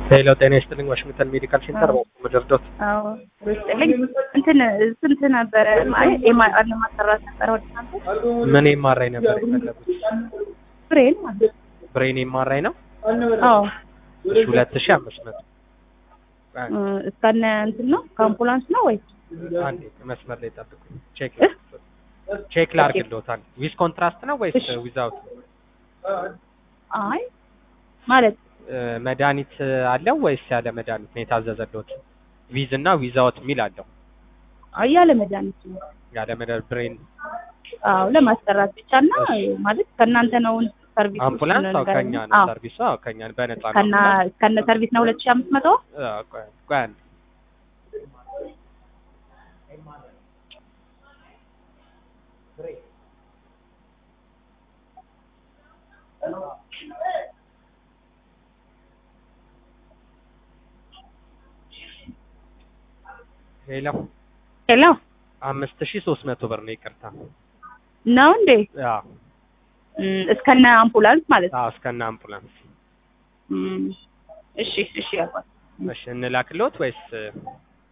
ሄሎ ጤና ይስጥልኝ ዋሽንግተን ሜዲካል ሴንተር መደርዶት አዎ ይስጥልኝ። እንትን ስንት ነበረ ማለት ኤምአር ለማሰራት ነበረ ወደ እናንተ ምን ኤምአርአይ ነበር የፈለጉት? ብሬን ማለት ነው። ብሬን ኤምአርአይ ነው አዎ ሁለት ሺህ አምስት መቶ እ እስከነ እንትን ነው ከአምቡላንስ ነው ወይ አንዴ መስመር ላይ ጠብቁ ቼክ ቼክ ላርግልዎታል ዊዝ ኮንትራስት ነው ወይስ እሺ። ዊዛውት አይ ማለት መድኃኒት አለው ወይስ ያለ መድኃኒት ነው የታዘዘልዎት ዊዝ እና ዊዛውት የሚል አለው አይ ያለ መድኃኒት ነው። ያለ መድኃኒት ብሬን አዎ ለማሰራት ብቻ እና ማለት ከእናንተ ነው ሰርቪስ አምቡላንስ አዎ ከኛ ነው ሰርቪሱ አዎ ከኛ ነው በነፃ ነው ከና አምቡላንስ። ከነ ሰርቪስ ነው ሁለት ሺህ አምስት መቶ አዎ፣ ቆይ ቆይ አንዴ ሄሎ ሄሎ አምስት ሺህ ሶስት መቶ ብር ነው ይቅርታ። ነው እንዴ አዎ እም፣ እስከነ አምቡላንስ ማለት ነው። አዎ እስከነ አምቡላንስ። እም፣ እሺ እሺ ያልኳት እሺ እንላክልዎት ወይስ